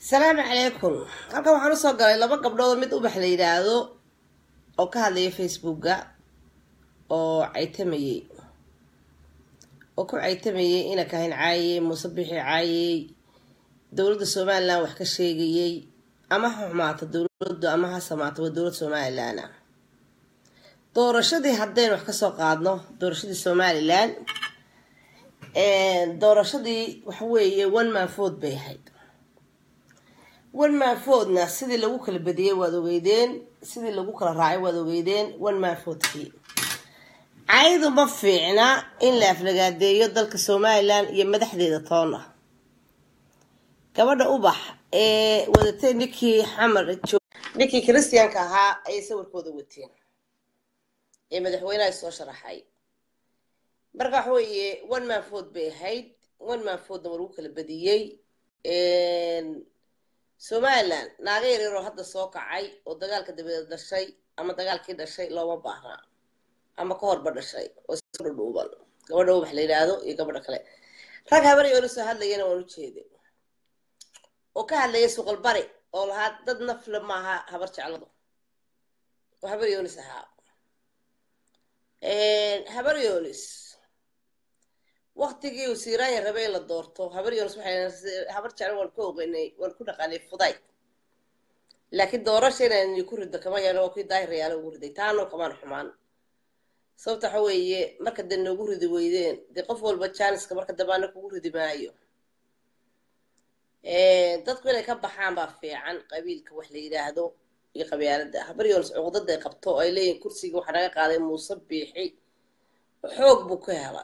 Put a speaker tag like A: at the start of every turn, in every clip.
A: asalaamu calaykum halkan waxaan usoo galay laba gabdhood mid ubax la yidhaahdo oo ka hadlaya facebooka oo caytamayey oo ku caytamayey ina kahin caayey muuse bixi caayey dowladda somalilan wax ka sheegayey ama ha xumaato dowladdu ama ha samaato waa dowladda somalilan ah doorashadii haddaynu wax kasoo qaadno doorashadii somalilan doorashadii waxa weeye one man food bay ahayd one man foodna sidii lagu kala badiyey waad ogeydeen sidii lagu kala raacay waad ogeydeen one man foodkii caydu ma fiicna in la aflagaadeeyo dalka somalilan iyo madaxdeeda toona gabadha ubax ee wadatay ninkii xamar ninkii christianka ahaa ayay sawirkooda wateen ee madaxweynaha soo sharaxay marka waxa weeye one man food bay ahayd one man foodna waa lagu kala badiyey somalilan naaga yaryaroo hadda soo kacay oo dagaalka dabadeed dhashay ama dagaalkii dhashay looma baahnaa ama ka horba dhashay oo dhudhuuban gabadha ubax la yidhaahdo iyo gabadha kale rag habar yoona soo hadlayana waan u jeeday oo ka hadlaya suqal bari oo lahaa dad nafle maaha habar jecladu oo habar yoonis ahaa habar yoonis waktigii uu siiraanya rabay in la doorto habar yoonis waxay habar jeclo waan ku ogeynay waan ku dhaqaanay fuday laakiin doorasha inaan ku rido kama yeelo waa kii daahirayaalo ugu riday taanoo kamaan xumaan sababta waxa weeye marka dee noogu ridi weydeen dee qof walba jaaniska marka dambe ana kugu ridi maayo dadku inay ka baxaan baa fiican qabiilka wax la yidhaahdo iyo qabyaalada habar yoonis cuqdada ay qabto oo ay leeyihin kursigii waxaa naga qaaday muuse biixi xoog buu ka hela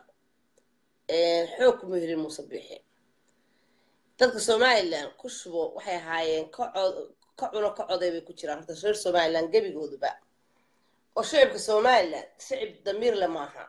A: xoog kuma helin muuse biixi dadka somalilan ku shubo waxay ahaayeen ka cuno ka coday bay ku jiraan horta reer somalilan gebigooduba oo shicibka somalilan shicib damiirle maaha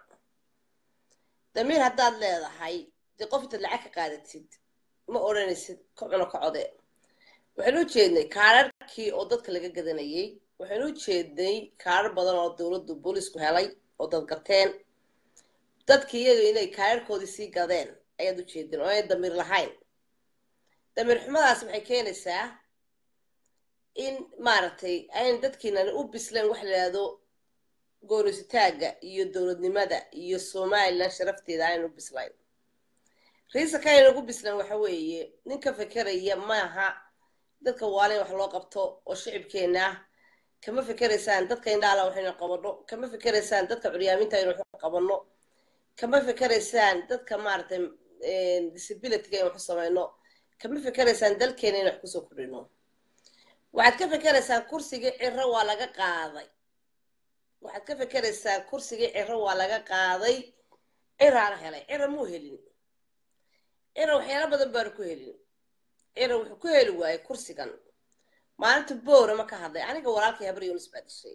A: damiir haddaad leedahay dee qof intaad lacag ka qaadatid ma odhanaysid ka cuno ka code waxaynu u jeednay kaararkii oo dadka laga gadanayay waxaynu u jeednay kaarar badan oo dowladdu boolisku helay oo dad gateen dadkii iyaga inay kaararkoodii sii gadeen ayaad u jeedeen oo ay damiir lahayn damiir xumadaas waxay keenaysaa in maaragtay ayn dadkiinani u bisleen wax la yidhaahdo goonisitaagga iyo dowladnimada iyo somalilan sharafteeda aynu u bislayn riisanka aynu ugu bislaan waxa weeye nin ka fekeraya maaha dadka waala in wax loo qabto oo shicibkeena ah kama fikeraysaan dadka indhaala waxaynu qabanno kama fikeraysaan dadka curyaaminta aynu wax qabanno kama fikeraysaan dadka maaragtay disabilityga in wax u samayno kama fikeraysaan dalkeena in wax kusoo kordhino waxaad ka fikeraysaan kursigii ciro waa laga qaaday waxaad ka fikeraysaan kursigii ciro waa laga qaaday ciraana helay cira muu helin cira waxyaalo badan baanu ku helin cira wuxuu ku heli waayey kursigan maalinta boora ma ka hadlay aniga walaalkii habar yunis baa dishay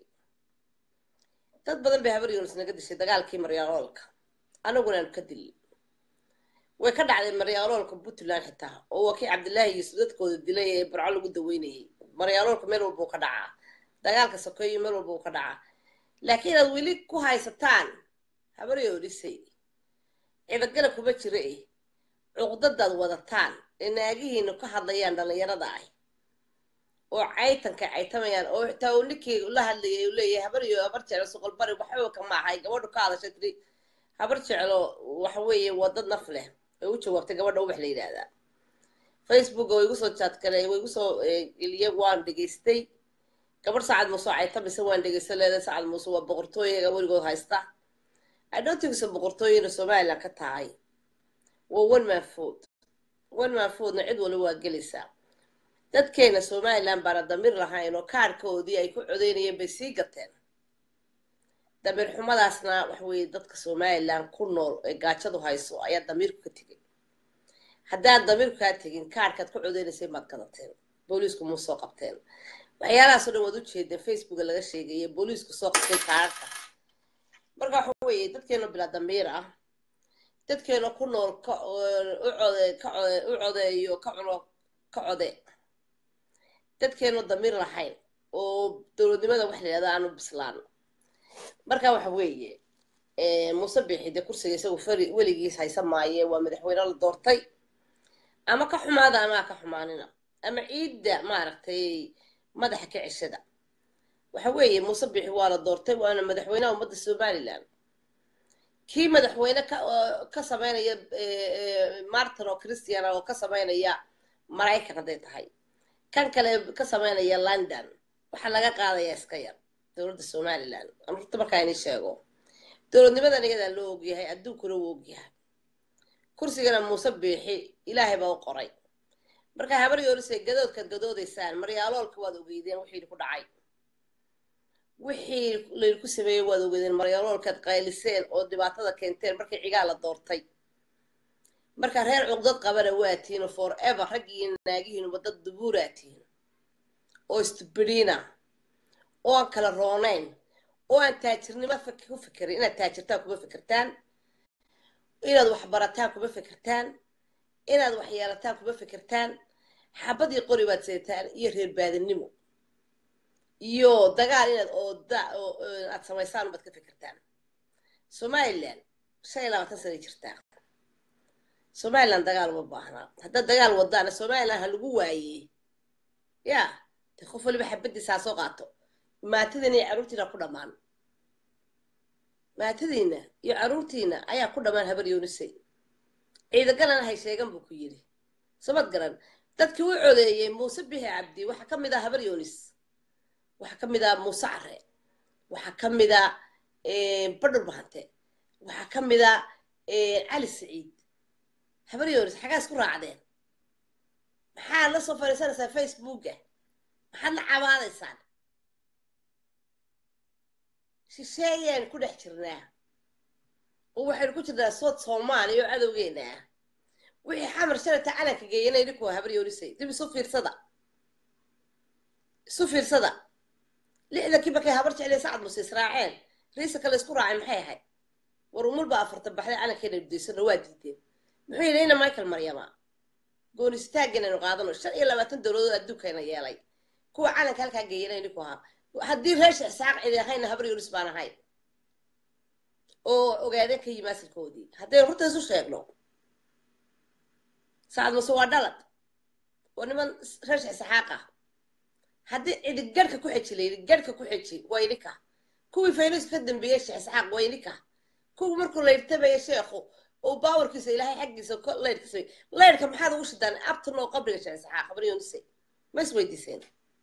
A: dad badan bay habar yunis naga dishay dagaalkii maryaaloolka anaguna aanu ka dilin way ka dhacday maryaaloolka puntland xitaa oo waa kii cabdillaahi yuusuf dadkooda dilay ee burco lagu daweynayay maryaaloolka meel walba uu ka dhacaa dagaalka sokeeyo meel walba uu ka dhacaa laakiin inaad weli ku haysataan habar yunisay cidagala kuma jira eh cuqdadaad wadataan ee naagihiina ka hadlayaan dhallinyarada ah oo caytanka caytamayaan oo xitaa uu ninkii la hadlayay uu leeyahay habar iyo habar jeclo soqol bari waxba ka maahay gabadhu ka hadashay tiri habar jeclo waxa weeye waa dad naf leh ay u jawaabtay gabadha ubax la yidhaahdaa facebook way igu soo jaadkale way igu soo geliyay waan dhegaystay gabadh sacad muuse caytamaysa waan dhegaysta leedahay sacad muuse waa boqortooyaga weligood haysta adhootigisa boqortooyina somaliland ka tahay waa one man food one man foodna cid waliba waa gelaysaa dadkeena somalilan baana damiir lahayn oo kaarhkoodii ay ku codeynayeen bay sii gateen damiir xumadaasna waxaweye dadka somalilan ku nool ee gaajadu hayso ayaa damiirku ka tegay haddaan damiirku kaa tegin kaarhkaad ku codeynaysay maad gadateen booliisku muu soo qabteen waxyaalahaasoo dhan waad u jeedeen facebooka laga sheegaya booliisku soo qabtay kaararka marka waxa weeye dadkeena bilaa damiir ah dadkeena ku nool u codeeyo ka cuno ka code dadkeenu damiir lahayn oo dowladnimada wax la yidhahda aanu bislaan marka waxa weeye muuse bixi dee kursiga isagu weligiis haysa maaye waa madaxweyne la doortay ama ka xumaada ama ka xumaanina ama ciidda maaragtay madaxa ka ceshada waxa weeye muuse bixi waa la doortay waana madaxweynaha ummadda somalilan kii madaxweyne ka ka sameynaya martin oo christiana oo ka sameynaya maraykan hadday tahay kan kale ka sameynaya london waxaa laga qaadayaa iska yar dowladda somalilan rurta markaa ini sheego dowladnimadan iyadaa loo ogyahay adduunkuna wuu ogyahay kursigana muuse biixi ilaahay baa u qoray marka habar yoolisay gadoodkaad gadoodaysaan maryaaloolka waad ogeydeen wixii ku dhacay wixii laydinku sameeyey waad ogeydeen maryaaloolkaad qayliseen oo dhibaatada keenteen markii cigaa la doortay marka reer cuqdad qabana waa tihiin for ever raggiin naagihiinuba dad dubuuraa tihiin oo istubidhiina oo aan kala roonayn oo aan taajirnimo ku fikirin inaad taajirtaan kuma fikirtaan inaad wax barataan kuma fikirtaan inaad wax yeelataan kuma fikirtaan xabadii qori baad seetaan iyo reer baadinimo iyo dagaal inaad ooda aad samaysaan baad ka fikirtaan somalilan shan iyo labaatan sanay jirtaa somalilan dagaal uma baahnaa haddaad dagaal wadaana somalilan ha lagu waayey ya de qof waliba xabadiisa ha soo qaato maatadiina iyo carruurtiina ku dhammaan maatadiina iyo carruurtiina ayaa ku dhammaan habar yoonisay ciidagalana hay sheegan buu ku yidhi samad garan dadkii u codeeyey muuse bixi cabdi waxaa ka mid ah habar yoonis waxaa ka mid ah muuse care waxaa ka mid ah badhur bahante waxaa ka mid ah cali saciid habar yoonis xagaa isku raacdeen maxaad la soo fadhiisanaysaa facebooka maxaad la cabaadaysaan shisheeyaan ku dhex jirnaa oo waxaynu ku jirnaa sood soomaaliya oo cadowgeena ah wixii xamar shalata calanka geeyana idinku habar yoonisay dib isu fiirsada isu fiirsada lixdankii markay habar jeclay sacad muse israaceen riisa kale isku raacay maxay ahayd war umul baa afartan baxday calankeena udaysano waa diideen muxuu yidhi ina michael maryama goonistaageenaynu qaadano shan iyo labaatan dowladood adduunkayna yeelay kuwa calanka halkaa geeyana idinku ahaa haddii reesha isaaq cidi ahayna habar yoonis baan ahayn oo ogaadeen ka yimi asalkoodii haddaynu runta isu sheegno sacad muse waa dhalad waa niman reesha isaxaaq ah haddii cidi garhka ku xeji layidhi garhka ku xeji waa idinka kuwii faynuska ka dambeeyey sheekh isxaaq waa idinka kuwii markuu layrtabaya sheekhu oo baawarkiisa ilaahay xaggiisa laydhka samey laydhka maxaad ugu shidaan abtanoo qabriga sheekh isxaaq habar yoonise ma is weydiiseen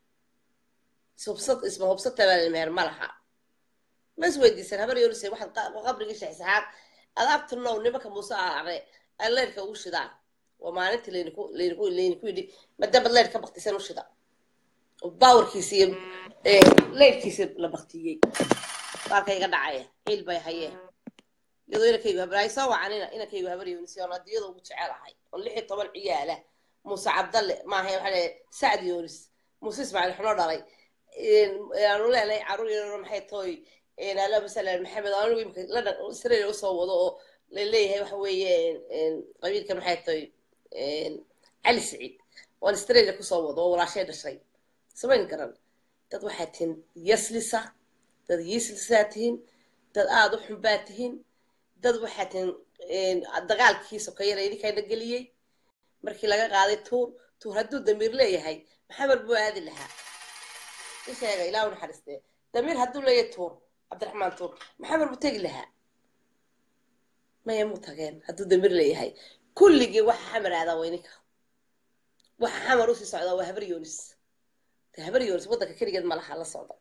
A: isma hubsata meher ma laha ma is weydiiseen habar yoonise waxaad qabrigii sheekh isxaaq aad abtanow nimanka muuse aare ay laydhka ugu shidaan waa maalintii laydinku laydinku laydinku yidhi maadaamad laydh ka baktisan u shida baawarkiisi iyo leydhkiisi la baktiyey baalka iga dhacaya ciil bay hayeen iyadoo inankaygu habraay soo wacanina inankaygu habar yoonis oon adiyada ugu jecelahay oon lix iyo toban ciyaala muuse cabdalle maaha waxaa leeyahay sacd yoonis muuse ismaaciil xuno dhalay aanu leenahay carruur yaroo maxay tooy alla masalan maxamed anigu imika ladhan israel usoo wado oo laleeyahay waxa weeye qabiilka maxay tooy cali saciid oon israel kusoo wado oo walaashay dhashay samayn garan dad waxaad tihiin yaslisa dad yislisaa tihiin dad aada u xun baa tihiin dad waxaad tihiin dagaalkii sokayana idinkayna geliyey markii laga qaaday tuur tuur hadduu damiir leeyahay maxamed buu aadi lahaa i sheega ilaa u naxariistee damiir hadduu leeyahay tuur cabdiraxmaan tuur maxamed buu tegi lahaa maya muu tageen hadduu damiir leeyahay kulligii waxa xamar aadaa waa ininka waxa xamar usii socdaa waa habar yoonis habar yoonis waddanka keligeed ma laha la socda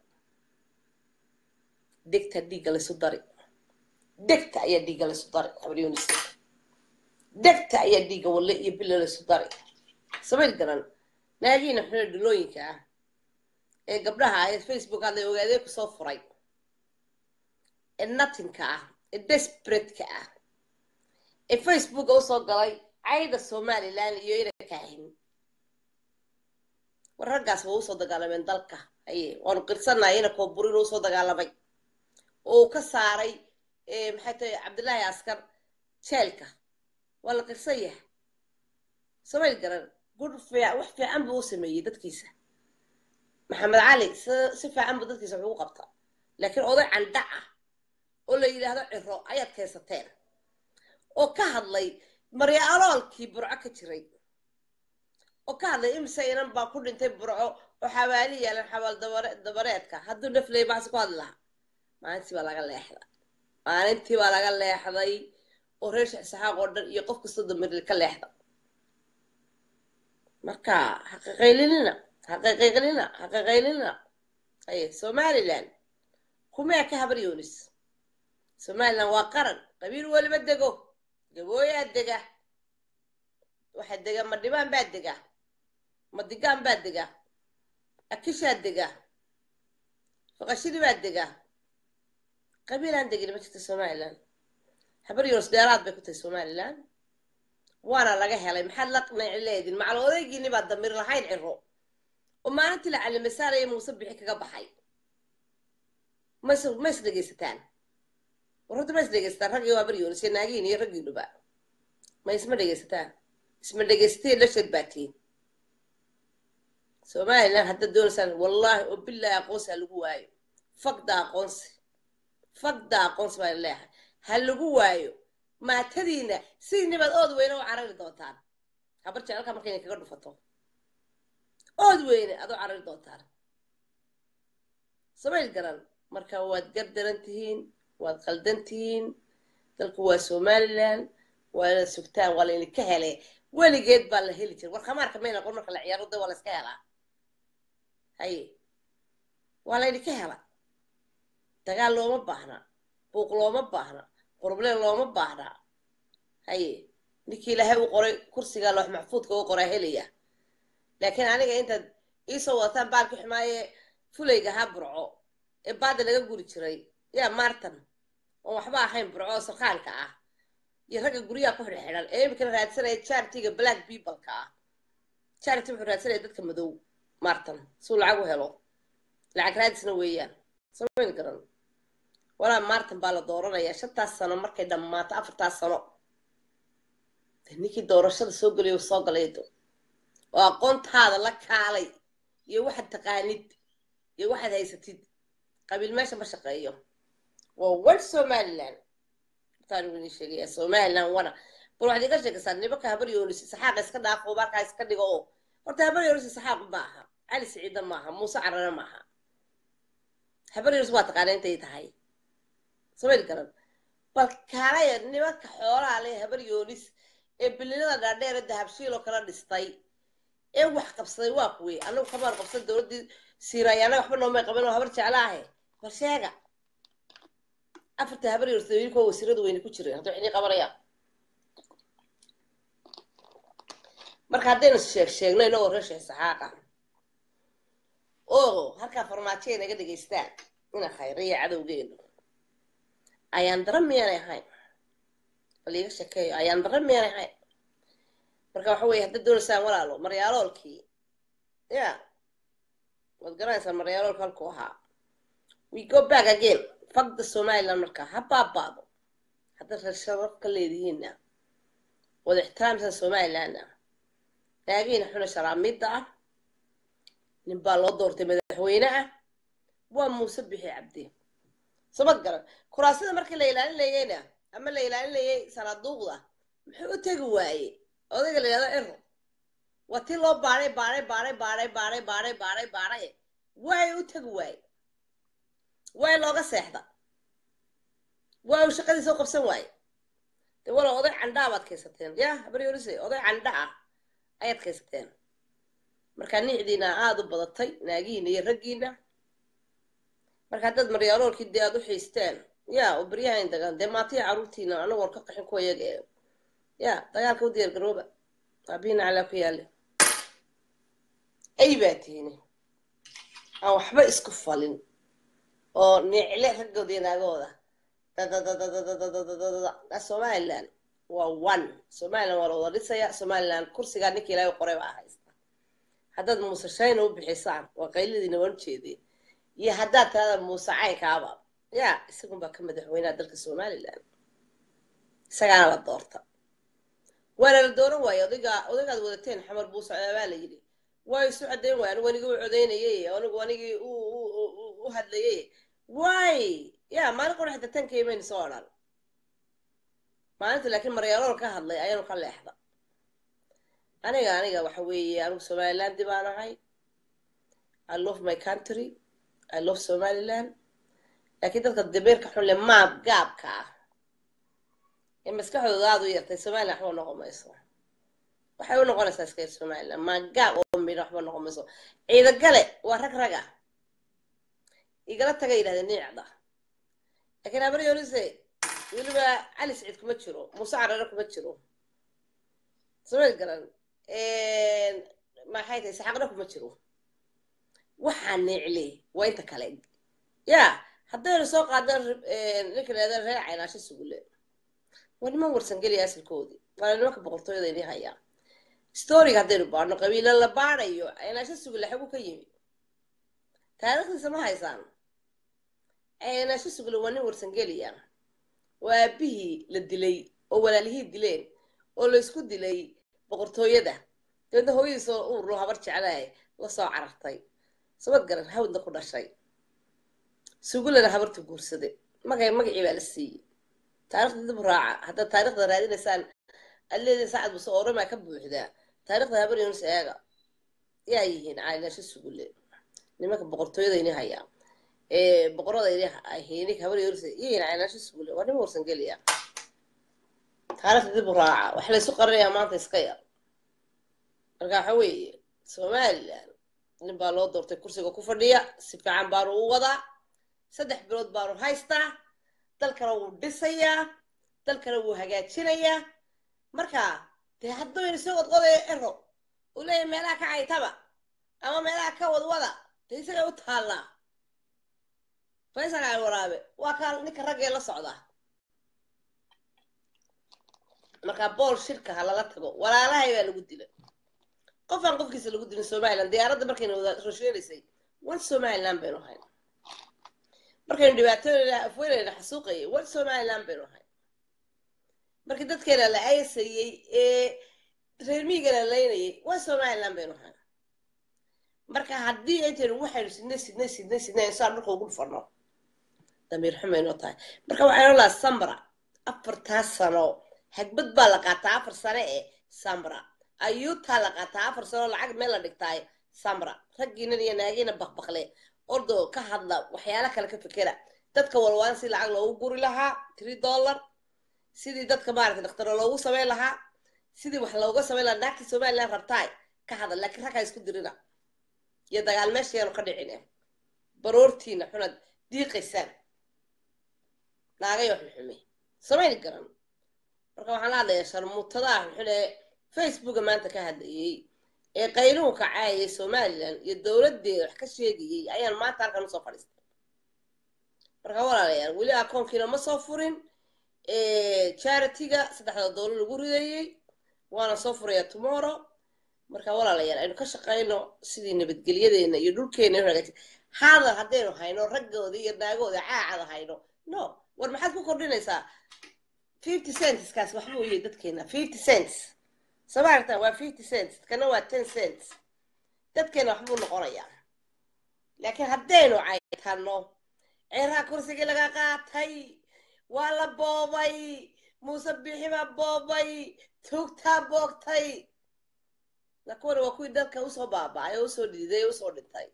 A: degta dhiigga laysu dari degta ayaa dhiigga laysu dari habar yoonis degta ayaa dhiigga walle iyo bilo laysu dari samayn garan naagiina xuna dhulooyinka ah ee gabdhaha ee facebook hadlay ogaadee kusoo furay ee natinka ah ee desperateka ah ee facebooka usoo galay cayda somalilan iyo inay kaahin war raggaas waa usoo dagaalameen dalka haye waanu qirsannahay ina kooburin usoo dagaalamay oo uu ka saaray maxay tahay cabdillaahi askar jeelka waa la qirsan yahay samayn garan gud fiic wax fiican buu u sameeyey dadkiisa maxamed cali si fiican buu dadkiisa wax ugu qabta laakiin oday candhac ah oo la yidhaahdo ciro ayaad keensateen oo ka hadlay maryaaloolkii burco ka jiray oo ka hadlay imse inan baa ku dhintay burco oo xawaali yaalan xabaal dabareedka hadduu nafley baasi ku hadli lahaa maalintii baa laga leexday maalintii baa laga leexday oo reer sheekh saxaaq oo dhan iyo qof kastoo damiril ka leexda marka xaqiiqaylinina xaqiiqaylina xaqiiqaylina aye somaliland kumea ka habar yoonis somaliland waa qaran qabiil weliba dego gabooyaa dega waxa dega madhibaan baa dega madigaan baa dega akishaa dega faqashidi baa dega qabiilaan degin ma jirta somaliland habar yoonis dheeraad bay ku tahay somaliland waana laga helay maxaad la leedin macal odaygiini baa damir lahayn ciro oo maalintii la calimasaaraya muuse bixi kaga baxay mas ma is dhegaysataan war horta ma is dhegaysataan raggii waa baryoonis iyo naagiin iyo raggiinuba ma isma dhegaysataan isma dhegaysateen lasheed baatiin somaliland haddaad doonaysaan wallaahi oo bilaahi aqoonsi ha lagu waayo fagda aqoonsi fagda aqoonsi baa leeyahay ha lagu waayo maatadiina sidinibaad ood weyne oo carari doontaan habar jecelka markayna kaga dhufato ood weyne adoo carari doontaan samayl garan marka waad gardaran tihiin waad qaldan tihiin dalku waa somaliland waa inaad sugtaan waa laydinka hele weligeed baa la heli jira war khamaarka mayna qor marka la ciyaaro da waa la iska helaa haye waa laydinka hela dagaal looma baahna buuq looma baahna problem looma baahna haye ninkii ilaahay u qoray kursigaa loox maxfuudka u qoraa helaya laakiin aniga intaad iisoo wadataan baalki xumaaye fulayga ha burco ee baada laga guri jiray yaa maartan oon waxba ahayn burco oo sarkaanka ah iyo ragga guryaha ku xidhxidhan ee imikana raadsanaya charitiga black peopleka ah charity wuxuu raadsanaya dadka madow maartan suu lacag u helo lacag raadisna weeyaan samayn garan walaa maartan baa la dooranayaa shantaas sano markay dhammaato afartaas sano ninkii doorashada soo gelay soo galaydo oo aqoontaada la kaalay iyo waxaad taqaanid iyo waxaad haysatid qabiil meesha ma shaqeeyo waa war somaliland taan wini sheegaya somaliland wana bal waxaad iga sheegaysaa nimanka habar yoonis saxaaqa iska dhaafo markaa iska dhigo oo horta habar yoonis saxaaq ma aha cali siciida maaha muuse carana maaha habar yoonis waa taqaana intay tahay samayl garan bal kaalaya nimanka xoolaha leh habar yoonis ee bilinada dhaadheer ee dahabshiil oo kala dhistay ee wax qabsaday waa kuwey anagu kamaan qabsan dowladdii siiraaya anaga waxba noomay qaban oo habar jeclaahe bal sheega afarta habar yorsooyinka oo wasiirada weyne ku jireen hadda waxinii qabanayaan marka haddaynu sheeg sheegno inagoo reer sheekh saxaaqa oo halkaa farmaajo ay naga dhegaystaan ina khayriya cadowgeenu ayaan dara miyaanay ahayn bal iiga shekeeyo ayaan dara miyaanay ahayn marka waxa weeye haddaad doonaysaan walaalo maryaaloolkii ya waad garanaysaa maryaaloolka halkuu ahaa we go back again fagda somaliland markaa ha baabaado haddaad reer sharaf ka leedihiinna wada ixtiraamsan somalilandna naagiina xuna sharaamidda ah nin baa loo doortay madaxweyne ah waa muuse bixi cabdi samad garan kuraasida markii la ilaalinayeyna ama la ilaalinayay sanaaduuqda muxuu u tegi waaye odayga la yidhahdo ero waa tii loo baaray baaray baaray baaray baaray baaray baaray baaray waay u tegi waaye waay looga seexda waa uu shaqadiisa u qabsan waaye de walo oday candhaa baad kaysateen ya habaryorise oday candha ah ayaad kaysateen markaa nicdiina aada u badatay naagihiina iyo raggiina marka haddaad maryaaloolkii dee aad u xiisteen ya oo baryahayn dagaan dee maatiya carruurtiina anagoon ka qaxin kuwa yaga ee ya dagaalka u diyaar garooba aabihiina calaa ku yaale ay baa tiini aan waxba isku falin oo nicle raggooda iyo naagooda dadadadadadadadadada somaliland waa one somaliland waa la wada dhisaya somaliland kursigaa ninka ilaahay qoray baa haysta haddaad muuse shayna u bixisaan waa qayladiina waan ujeedeen iyo haddaad tirada muuse caynkaaba ya isagunbaa ka madaxweynaha dalka somaliland isagaana la doorta waana la dooran waaye odayga odaygaad wadateen xamar buuse baa la yidhi waa isu caddayn waay anigu anigii u codaynayay anigu anigii u hadlayay waay ya maalin qora xitaa tanka imayna soo odhan maalinta laakiin maryaalool ka hadlay ayaanu ka leexda aniga aniga waxa weeye anigu somalilandi baan ahay i love my country i love somaliland laakiin dadka dabeerka xun le maab gaabka ah ee maskaxdooda aada u yartay somaliland waxba noqon mayso waxay u noqonaysaa iska somaliland maa gaab oo midha waxba noqon mayso ciidagale waa rag raga igala taga yidhahdeen niicda laakiin habar yorise weliba cali siciid kuma jiro muuse carare kuma jiro samad garan maxay tahay saxaaqna kuma jiro waxaa neecley waa inta kale ya haddaynu soo qaadno ninka leeda reer caynaasho sugule waa niman warsangeliya asalkoodii waana nimanka boqortooyada ini hayaa storiga haddaynu baadhno qabiilo la baadhayo caynaasho sugule xagu ka yimi taariikhdiisa ma haysaan caynaasho sugule waa nin warsangeliya waa aabihii la dilay oo walaalihii dileen oo laysku dilay boqortooyada dabeedna hooyadiisoo uurlo habar jeclaay la soo carartay sabad garan hawdna ku dhashay sugulana habarta guursade magay magacii baa la siiyey taarikhda dib raaca haddaad taarikhda raadinaysaan alleedin sacad muse oramaa ka buuxdaa taarikhda habar yunus eega yaa yihiin caalinasho sugule nimanka boqortooyada ini hayaa boqorada ini hayni habar yunus yihiin caalinasho sugule waa nima warsan geliya taarikhda dib raaca wax laysu qarinayaa maanta iska yar marka waxa weeye somaliland nin baa loo doortay kursiga ku fadhiya si fiican baanu u wadaa saddex bilood baanu haystaa dalkana wuu dhisayaa dalkana wuu hagaajinayaa marka dee haddaynu soo wadqodaya ero uu leeyahay meelaha ka caytaba ama meelaha ka wadwada dee isaga u taallaa faysal cali waraabe waa kaa ninka raggee la socdaa marka bool shirka ha lala tago walaalahay baa lagu dila qof aan qofkiisa lagu dilin somaliland diyaaradda markayna wada rosheelaysay wan somaliland baynu ahayn markaynu dhibaatooyna afweynayna xasuuqayay wan somaliland baynu ahayn markii dadkeena la aysayey ee reer miigana laynayay wan somaliland baynu ahayn marka haddii intaynu waxaynu sidnay sidnay sidnay sidnay insaan dhulka ugu dhufanno damiir xumaynoo tahay marka waxaynu lahaa sambra afartaa sano hagbad baa la qaataa afar sane ee sambra ayuutaa la qaataa afar sano lacag meel la dhigtaay samra raggiinan iyo naagiina baqbaqle ordo ka hadla waxyaala kale ka fikera dadka walwaan si lacag loogu guri lahaa three dollar sidii dadka maaragtay dhaktaro loogu samayn lahaa sidii wax looga samayn lahaa naagtii somaliland rabtaay ka hadal laakiin raggaa isku dirina iyo dagaal meeshayaanu ka dhicine baroortiina xunad diiqaysaan naagayo xunxume samayni garan marka waxaan la hadlayaa sharmuutadaa xunxune facebooka maanta ka hadlayey ee qaynuhu kacaayay somalilan iyo dowladdeeda wax ka sheegayey ayaan maanta halkan usoo fadhiistay marka walaalayaal weli akoonkiina ma soo furin charity-ga saddexda doolar lagu ridayey waana soo furayaa tomorrow marka walaalayaal aynu ka shaqayno sidii nabadgelyadeena iyo dhulkeena inu hagaajin hadal haddaynu hayno raggooda iyo naagooda caacada hayno no war maxaad ku kordhinaysaa fifty centskaas waxba u yahay dadkeena fifty cents samaarta waa fifty cents kana waa ten cents dadkeena waxbuu noqonayaa laakiin haddaynu caytano ceeraha kursigii laga qaatay waa la boobay muuse bixi baa boobay tuugtaa boogtay lakuwana waa kuwii dalka usoo baaba'ay oo usoo dhiiday oo usoo dhintay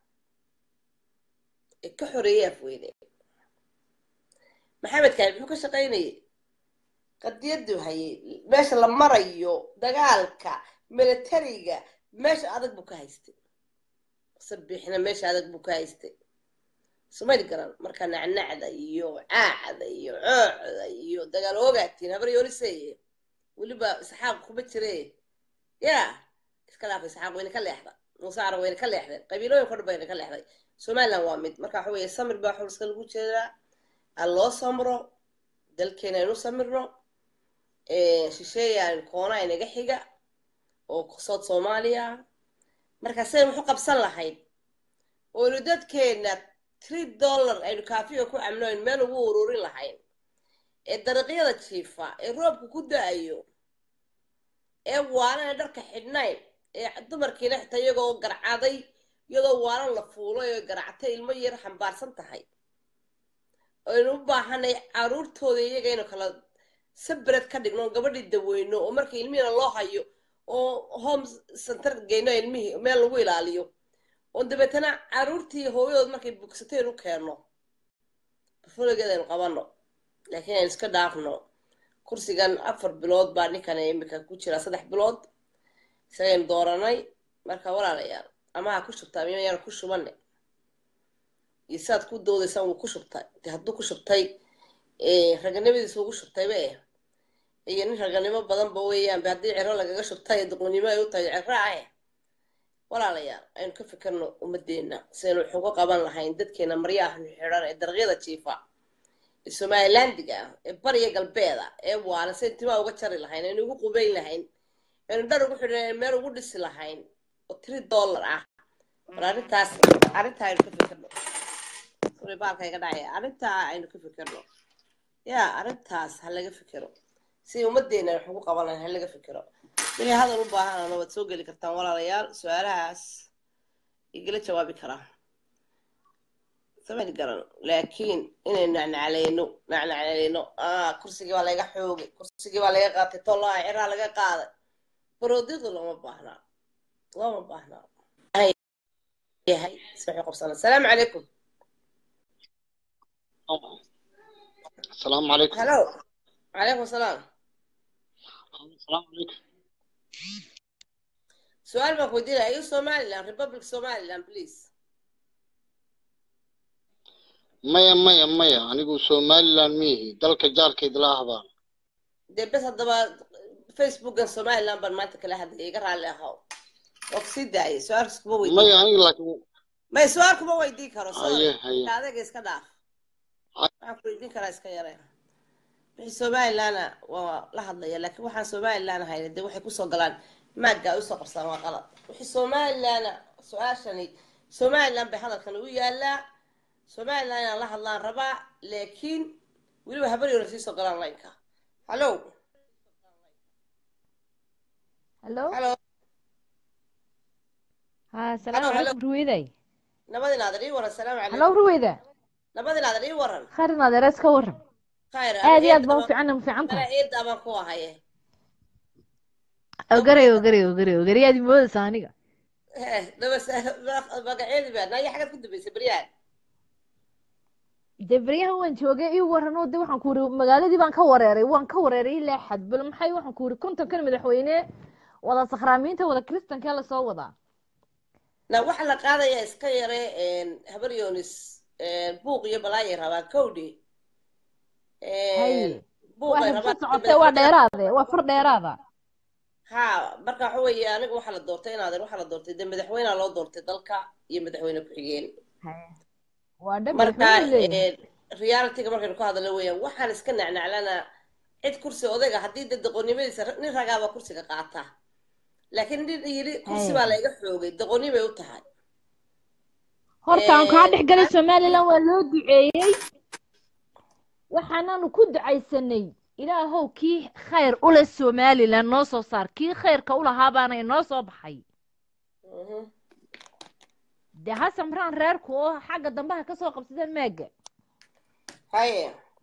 A: ee ka xoreeyey afweyne maxamed kaali muxuu ka shaqaynayay qadiyadu hayay meesha la marayo dagaalka militariga meesha adag buu ka haystay sabixna meesha adag buu ka haystay sumayl garan marka nacnacda iyo caacda iyo coocda iyo dagaal ogaatiin habar yooliseeye weliba isxaaq kuma jire ya iska dhaafa isxaaq wayna ka leexda muuse carab wayna ka leexdeen qabiilooyin kodhan bayna ka leexday somaliland waa mid marka waxa weeye samir baa xulska lagu jeedaa ha loo samro dalkeena aynu samirno shisheeyaan koona inaga xiga oo sood soomaaliya marka saynu waxu qabsan lahayd oynu dadkeena three dollar aynu kaafiga ku camno aynu meel ugu ururin lahayn ee dariiqyada jiifa ee roobka ku da-ayo ee waanan dharka xidhnayn ee dumarkiina xitaa iyagoo garcaday iyadoo waanan la fuulay oo garactay ilmo yar xambaarsan tahay aynu u baahanay caruurtooda iyaga inu kala sabred ka dhigno gabadhii daweyno oo marka ilmihiina loo hayo oo home center geyno ilmihii meel lagu ilaaliyo oo dabeetana caruurtii hooyadood markay bogsateen u keenno portfoliogeeda aynu qabano laakiin aynu iska dhaafno kursigan afar bilood baa ninkan imika ku jira saddex bilood isagaynu dooranay marka walaalayaal ama ha ku shubtaa ama yaan ku shubane iyo saad ku doodaysaan wuu ku shubtay de hadduu ku shubtay raganimadiisa ugu shubtayba eh iyo nin raganimo badanba weeyaan ba haddii ciro lagaga shubtay duqnimo ay u tahay ciro ah eh walaalayaal aynu ka fikirno ummadeenna sidaynu wax uga qaban lahayn dadkeena maryaha xidhan ee darqyada jiifa ee somalilandiga ah ee bariya galbeeda ee waana sayn timaa uga jari lahayn aynu ugu qubayn lahayn aynu dhar ugu xidhan meel ugu dhisi lahayn oo tiri dollar ah war arrintaas arrintaa aynu ka fikirno suri baalka iga dhacaya arrintaa aynu ka fikirno yaa arrintaas ha laga fikiro si ummadeena wax ugu qaban lahayn ha laga fikiro wixii hadal u baahanana waad soo geli kartaan walaalayaal su-aalahaas igala jawaabi karaa samayn garan laakiin inaynu nacnacaleyno nacnacaleyno ah kursigii baa laga xoogay kursigii baa laga qaatay tollaha ciraa laga qaaday baroodidu looma baahnaa looma baahnaa yahay si waxay qabsana asalaamu calaykum
B: السلام عليكم
A: halo calaykum asalaam
B: السلام عليكم
A: su-aal baan ku weydiinaya ayu somaliland republic somaliland please
B: maya maya maya anigu somaliland miihi dalka jaarkeyd la ahbaan
A: dee bes haddaba facebookan somaliland baan maanta kala hadlaya iga raalli ahow waa ku sii daayay su-aalkas kuma weydiin
B: maya aniga laakiin
A: may su-aal kuma weydiin karo
B: haye
A: sorry
B: haye
A: inta adega iska dhaaf waxaan ku weydiin karaa iska yareen wixii somalilandna waa la hadlaya laakiin waxaan somaliland ahayn dee waxay kusoo galaan maagga ay usoo qabsaan waa qalad wixii somalilandna su-aashani somaliland bay hadalkan ugu yaalaa somaliland inaan la hadlaan rabaa laakiin weliba habar yona sii soo galaan laynka hallo
C: hallo
A: hallo
C: ha asalaamu
A: Hello, hello.
C: calaykum ruweyday
A: nabadin aadan ii waran salaamu
C: hallo
A: calaykum
C: ruweyda
A: nabadin aadan ii waran
C: khayrin adeerees ka waran
A: khayr
C: aad iyo aad baan u fiicanna ma fiican tahay
A: ciidda baan ku ahaye
C: ogaray ogaray ogaray ogaray aad moodaysa aniga
A: magaceedi baa naya xagad ku dambaysay beryahan
C: dee beryahan waan joogay ii waran oo de waxaan ku uri magaaladii baan ka wareeray waan ka wareeray ilaa xad bal maxay waxaan ku uri kontonkan madaxweyne wada sakhraamiinta wada kristanka lasoo wadaa
A: na waxa la qaadaya iska yare habar yonis buuq iyo balaayay rabaan kowdhi
C: haye waa
A: buuqay
C: rabsho
A: rabaan
C: socotee waa dheeraade waa far dheeraada
A: ha marka waxa weeye aniga waxaa la doortay inaadan waxaa la doortay dee madaxweynea loo doortay dalka iyo madaxweyne ku-xigeen
C: Haye. waa dhab
A: marka
C: madaxweyne leeyahay
A: realityga markaynu ka hadalno weeyaan waxaan iska nacnaclana cid kursi odayga haddii de doqonnimadiisa nin ragaaba kursiga qaata laakiin nin yidhi kursi baa layga xoogay doqonni bay u tahay
C: horta aan kaa dhex galay somaliland waa loo duceeyey waxaanaanu ku ducaysanay ilaahow kii khayr ule somaliland noo soo saar kii khayrka u lahaa baana inoo soo baxay
A: Mhm.
C: dee ha samraan reerku oo xagga dambaha ka soo qabsadeen meega
A: haye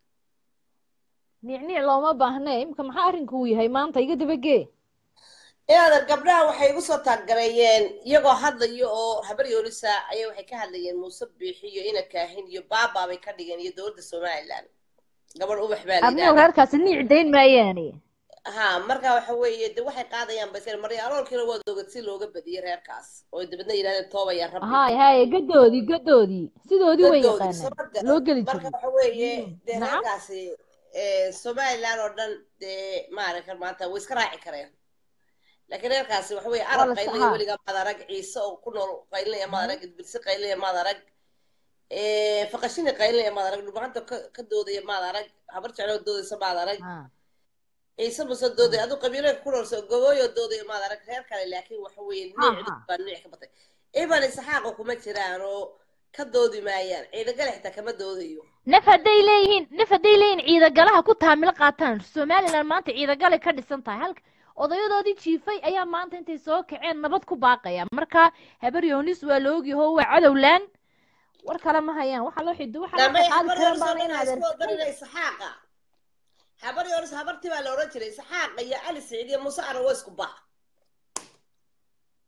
C: niicniic looma baahne imika maxaa arrinku uu yahay maanta iga dabagee
A: inaadan gabdhaha waxay igu soo taaggareeyeen iyagoo hadlayo oo habar yoolisa ayaa waxay ka hadlayeen muuse biixi iyo ina kaahin iyo baaba bay ka dhigeen iyo dowladda somaliland gabadh ubax baa la
C: arniyo
A: yidhahdaa
C: reerkaasi niic dayn maayaani
A: ha marka waxa weeye de waxay qaadayaan basir marya aloolkiina waa dogad si looga badiyey reerkaas oo dabadna yidhahdeen toobaya rabbi
C: haye haye gadoodii gadoodii sidoodii way
A: Gadoodii,
C: yaqaanaan
A: sababta-
C: loo geli
A: marka
C: jiray
A: waxa weeye dee
C: nacam.
A: reerkaasi eh, somaliland oo dhan dee maaragta maanta way iska raaci kareen laakiin reerkaasi waxa weeye
C: Waa
A: arab
C: la
A: qaylinaya
C: saxaa.
A: weligaa maad arag ciise oo ku nool qaylinaya maad arag idbilsi qaylinaya maad arag eh, faqashini qaylinaya maad arag dhulbahanta ka- ka doodaya maad arag habar jecloo doodaysa maad arag
C: Ha.
A: ciise muse dooday aduu qabiilooyinka ku noolso gobooyo doodaya maad arag reer kale laakiin waxa weeye
C: Ha,
A: niic
C: ha.
A: baa niic ka batay iban isaxaaqa kuma jiraan oo ka doodi maayaan ciidagale xitaa kama doodayo
C: naf hadday leeyihiin naf hadday leeyihiin ciidagalaha ku taamilo qaataan somaliland maanta ciidagalay ka dhisan tahay halka odayadoodii jiifay ayaa maanta intay soo kaceen nabad ku baaqaya marka habar yoonis waa la ogyaho waa cadowland war kale ma hayaan waxa loo xido waxa
A: dambe
C: loo qaadi
A: habar
C: karaan
A: yoris oo
C: baana
A: dhan
C: in
A: ha isku
C: adeer
A: odanina isaxaaqa habar yoris habartii baa la odhan jiray isaxaaqa iyo cali siciid iyo muuse ana waa isku bax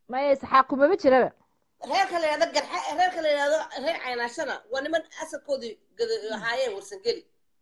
C: maya isxaaq kumaba jiraba
A: reerka la yidhahdo garxa reerka la yidhahdo reer caynaashana waa niman asalkoodii gada ahaayeen warsangeli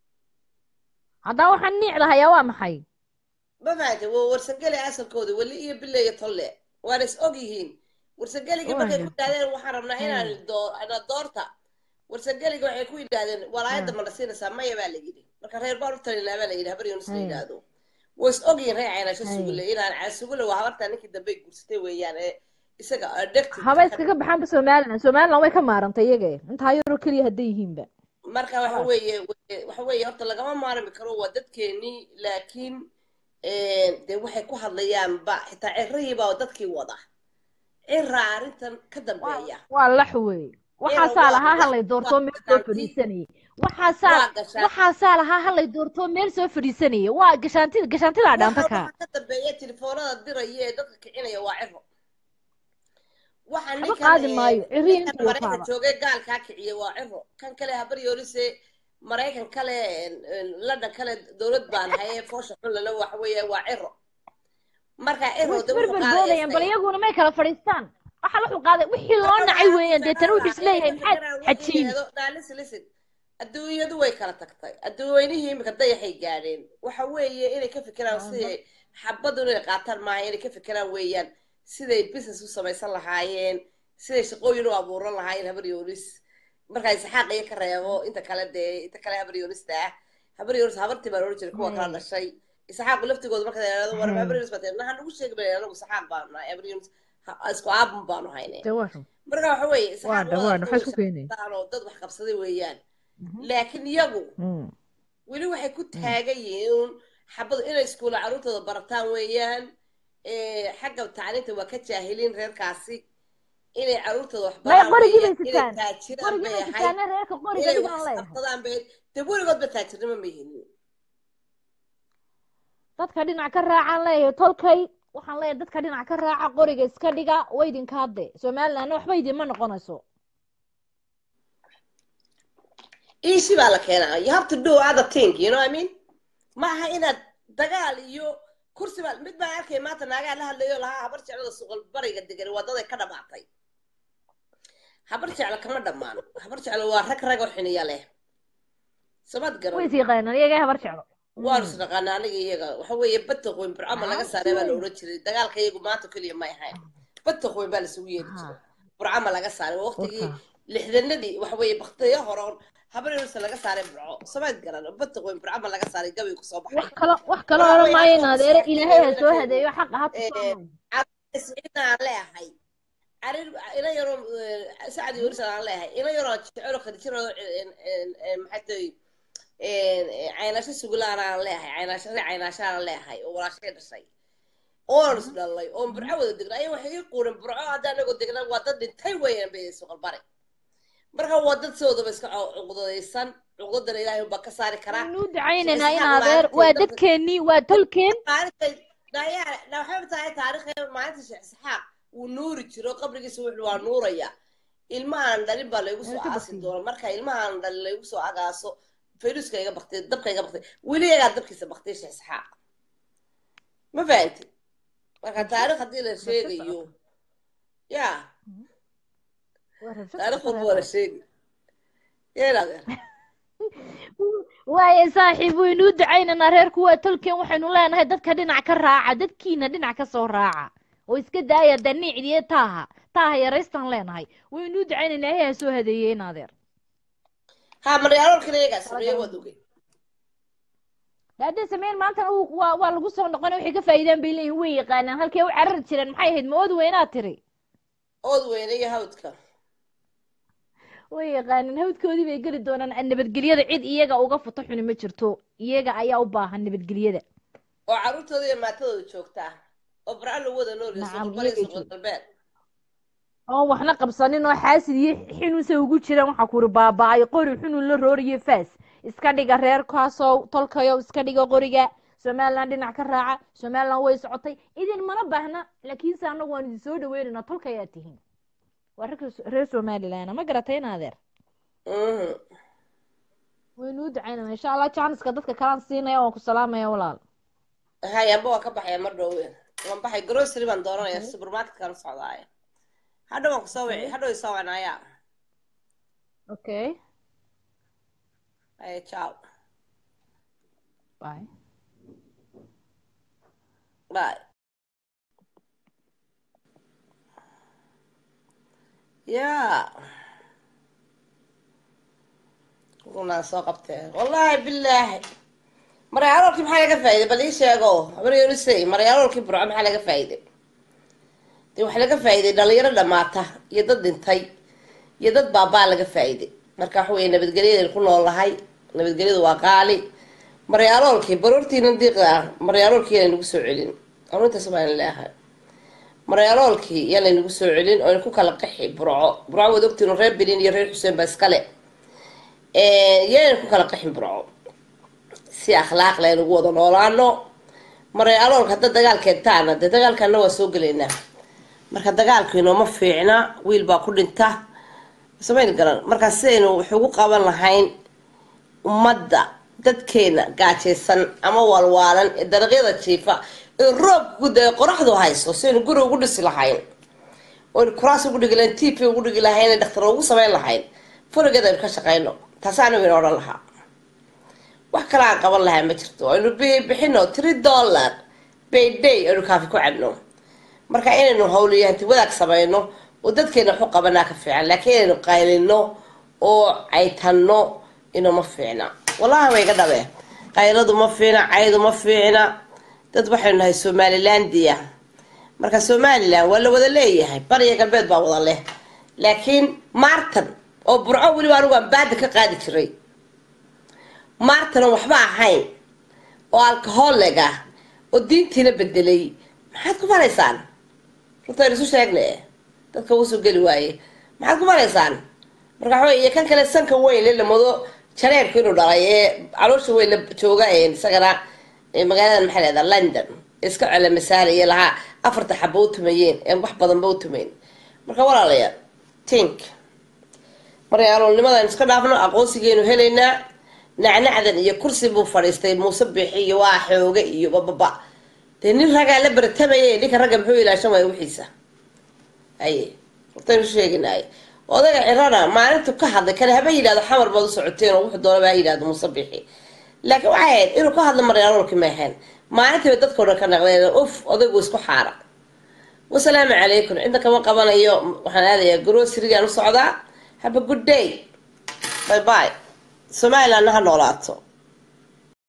C: haddana waxaan niicda hayaa waa maxay
A: ma fahamtay waa warsangeli asalkoodii weli iyo bille iyo tolle waana is og yihiin warsangeligii markay ku yidhahdeen waxaan rabnaa inaan doo- ana doorta warsangeligii waxay ku yidhahdeen walaayadda ma na siinaysaa maya baa la yidhi marka reer baan u talinaa baa la yidhi habar yunus la
C: Haya.
A: yidhaahdo way is og yihiin reer caynaasho
C: Haya.
A: sugule inaan ca- sugule waa habartaa ninkii dambe guursatay weeyaan ee isaga dhegti
C: haba iskaga baxaanba somaliland somaliland way ka maarantay iyaga intaa yaroo keliya hadday yihiinba
A: marka waxa weeye we- waxa weeye horta lagama maarmi karo waa dadkeenii laakiin dee waxay ku hadlayaan ba xitaa cirihiiba oo dadkii wada ciraa arrintan ka dambeeya
C: waa lax wey waxaasaa
A: waa-
C: lahaa
A: waa-
C: halay doortoo
A: waa
C: meel soo
A: gashaanti.
C: fadhiisanayay waxaasaa
A: waa gashaan
C: waxaasaa lahaa halay doortoo meel soo fadhiisanayay waa gashaantida gashaantidaa dhaanta
A: waxa
C: kaa
A: waxa ka dambeeya telefoonada diraya ee dadka kicinaya waa ciro waxa
C: Waxba
A: ninkan
C: qaadi
A: ee,
C: maayo, cirihi
A: ninkan
C: intuu
A: maraykan
C: wataaba.
A: joogay gaalkaa kiciyay waa ciro kan kale habar yoolise maraykan kale london kale dowlad baan haye foosha xun lala waxa weeye waa ciro marka ciro de wuxuu
C: berber boodayaan bal
A: qaadaya
C: iyaguna may kala fadhiistaan waxa wuxuu qaaday wixii loo nacay weeyaan deetana wuxuu isleeyahay maxaad xajiin
A: xajiin adduunyadu way kala tagtay adduunweynihii imika dayaxay gaadheen waxa weeye inay ka fikiraan siday xabadu inay qaataan maaha inay ka fikiraan weeyaan siday business u samaysan lahaayeen siday shaqooyin u abuuran lahaayeen habar yoonis marka isxaaq iyo ka reebo inta kale dee inta kale habar yoonista ah habar yoonis habartii baan oran jiray kuwa kala
C: Hmm.
A: dhashay isxaaqu laftigooda marka yidhahdo war
C: Hmm.
A: habar yoonis baa tiri naha nagu sheegi baa anagu isxaaq baanu nahay habar yoonis ha- isku aabun baanu haynay
C: jawaashu
A: marka waxa weeye
C: waa
A: isxaaq
C: dhawaan waxaa isku keenay
A: oo dad wax qabsaday weeyaan laakiin iyagu
C: Mm.
A: weli waxay ku taagan yihiin xabadu inay iskuulla carruurtooda barataan weeyaan Eh, xagga tacliinta waa ka jaahiliin reerkaasi inay carruurtooda wax
C: Maya,
A: baraan
C: qorigii bay
A: weeyaan inay
C: sitaan.
A: taajiraan bay
C: qorigii
A: ahayd
C: sitaana reerka qoriga
A: inay
C: dhigan
A: wax
C: leeyahay
A: qabsadaan bay dee weligoodba taajirnimo ma yihin
C: dadka dhinac ka raacaan leeyahay tolkay waxaan leeyahay dadka dhinac ka raaca qoriga iska dhiga way idinka hadde somalilandna waxba idinma noqonayso
A: iishi baa la keenaa you have to do other thing you know what I mean ma aha inaad dagaal iyo kursi baa mid baan arkay maanta naagaa la hadlayo lahaa habar jeclada suqal bariga degan wadaday ka dhamaatay habar jecla kama dhammaan habar jecla waa rag rag oo xiniya leh samad
C: way
A: garan
C: is yaqaanaan iyaga habar jeclo
A: waanu is naqaanaa aniga iyaga waxa weeye bataqweyn burcama laga saaray baa la odhan jiray dagaalka iyagu maanta keliya may ahayn bataqweyn baa lasugu yeeri jiray burcama laga saaray waa waqtigii lixdanadii waxa weeye baktiyo hore oon habaryarsa laga saaray burco samad garan bataqweyn burcama laga saaray gabay kusoo
C: wax
A: baxay
C: kalo wax kalo
A: Waxa
C: oran
A: weeye
C: maayo
A: aqoon
C: naadeere
A: saaxiib
C: ilaahay ha
A: weyn
C: soo
A: la
C: hadeeyo xaqa ha
A: Eh,
C: tusaamayo
A: siciidna aan leeyahay arir ina yaroo sacad iyo warisan aan leeyahay ina yaroo jecelo khadijiro maxay tahay caynaasho sugulaan aan leeyahay caynaasho caynaasho aan leeyahay oo walaashay dhashay oon is dhalay oon burco wada degnay ayaa waxay ii quurin burco hadda anagoo degnaa waa dad dhintay weeyaan bay suqalbari marka waa dad sidoodaba iska cuqdadaysan cuqdadana ilaahay unbaa ka saari karaa
C: nu ducaynaynaa in
A: Isxaaq
C: adeer
A: la'aanteed
C: waa
A: dadka-
C: dadkeennii waa tolkeen
A: taariikhay dhayaa na waxay tahay taariikhda maalinta sheekh isxaaq wuu nuuri jiro qabrigiisa wuxuu waa nuuraya ilmahan dhalin baa laygu soo
C: Ee, ka
A: aasi
C: baktiyo.
A: doona marka ilmahan dhalin laygu soo agaaso fayruuska iga baktay dabka iga baktay weli yagaa dabkiisa baktay sheekh isxaaq ma fahanti marka taariikh haddii la sheegayo ya
C: Waa rabshad
A: taariikh
C: khatar
A: walba waa la sheegi yeeladeer
C: waaye saaxiib waynu u ducaynaynaa reerku waa tolkeen waxaynu leenahay dadka dhinac ka raaca dadkiina dhinac ka soo raaca oo iska daaya daniicdiye taaha taaha yaraystaan leenahay waynu u ducaynaynaa ilaahay ha soo hadeeyey in adeer
A: ha maryaaloolkana iyagaa sameeye waad ogey
C: hadday sameyn maantana uu- waa waa lagu soo noqona waxay ka faa'iidaan bay leeyihin way yaqaanaan halkay u carari jireen maxay ahayd ma ood weynaad tiri
A: ood weyne iyo hawdka
C: way yaqaanaan hawdkoodii bay geli doonaan nabadgelyada cid iyaga uga futo xuni ma jirto iyaga ayaa u baahan nabadgelyada
A: oo carruurtooda iyo maatadooda joogtaa oo barca lagu wada nool iyo
C: Nacam,
A: suqalbari iyo
C: iyagay
A: suqal galbeed
C: oon waxna qabsanin oo xaasid iyo xinunsa ugu jiraan waxaa kuri baaba'ay qori xunun la rooriyo faas iska dhiga reerkaasoo tolkayo iska dhiga qoriga somaliland dhinac ka raaca somaliland way socotay idin mana baahna laakiinse annagu waan idin soo dhaweynaynaa tolkayaa tihiin waa reerka reer somaliland ma garatay in adeer
A: Mhm.
C: waynu u ducaynana insha allah jaaniska dadka kalaan siinaya waan ku salaamaya walaal
A: hay amba waa ka baxaya mar dhowe waan baxay grocery baan dooranaya supermarketkaan u socdaaya hadhow waan kusoo wici hadhow isoo wacnaya
C: okay
A: ay ciao
C: bye
A: bye ya unaa soo qabtee wallaahi bilaahi maryaaloolkii maxaa laga faa'iday bal ii sheego habaryoonisay maryaaloolkii burco maxaa laga faa'iday dee waxaa laga faa'iday dhalinyaro dhamaata iyo dad dhintay iyo dad baabaa laga faa'iday marka waxa weeye nabadgelyadaynu ku noolahay nabadgelyadu waa qaali maryaaloolkii baroortiina diiqa ah maryaaloolkii yana nagu soo celin arintaas baan leeyahay maryaaloolkii yaa laynagu soo celin oo ku kala qaxi burco burco waad ogtiin reer benin iyo reer xuseen baa iskale yaynan ku kala qaxin burco si akhlaaq laynagu wada noolaano maryaaloolka hadda dagaal keentaana dee dagaalkana waa soo gelaynaa marka dagaalkiinoma fiicna wiil baa ku dhinta samayn garan markaa sidaynu wax ugu qaban lahayn ummadda dadkeena gaajaysan ama waalwaalan ee daraqyada jiifa ee roobka ku daya qoraxdu hayso sidaynu guri ugu dhisi lahayn oynu kuraas ugu dhigi lahayn tv ugu dhigi lahayn ee dhakhtar ugu samayn lahayn furigeed aynu ka shaqayno taasaanu ina odhan lahaa wax kale aan qaban lahaa ma jirto aynu bixino three dollar bayday aynu kaafi ku cabno marka inaynu hawliyahanti wadaag samayno oo dadkeena waxu qabanaa ka fiican laakiin inaynu qaylino oo caytanno inoma fiicna wallahi way ga dhabe qayladu ma fiicna caydu ma fiicna dad waxaynu nahay somalilandia marka somalilan waa la wada leeyahay bariya galbeed baa wada leh laakiin maartan oo burco weliba anigu aan baada ka qaadi jiray maartan oo waxba ahayn oo alcoholig ah oo diintiina bedelay maxaad ku maraysaan runtaan isu sheegne dadka uusoo geli waaye maxaad ku maraysaan marka waxa wey iyo kan kale sanka weyn le lamado jareebka inuu dhalay ee caloosha weyn la jooga isagana magaaladan maxaa leedaa london iska cela masaalaya lahaa afarta xaba u tumayeen ee wax badanba u tumayn marka walaalayaal tink maryaaloolnimadaynu iska dhaafno aqoonsigeenu helaynaa nacnacdan iyo kursi buu fadhiistay muuse bixi iyo waa xooge iyo bababa dee nin ragaa la bartamaye ninka ragga muxuu ilaashan waaya wixiisa aye hortaynu sheeginaay odaga cirana maalintu ka hadlay kale haba yidhahdo xamar baad u socoteen oo wuxuu doonaba ha yidhahdo muuse bixi laakiin waxay ahayd inuu ka hadlo maryaaloolkii ma ahayn maalintiiba dadkao dhan ka naqdeen uf odaygu isku xaara wasalaamu calaykum cidda kama qabanayo waxaan aadayaa grocerygaan u socdaa have a good day bye bye somalilandna ha noolaato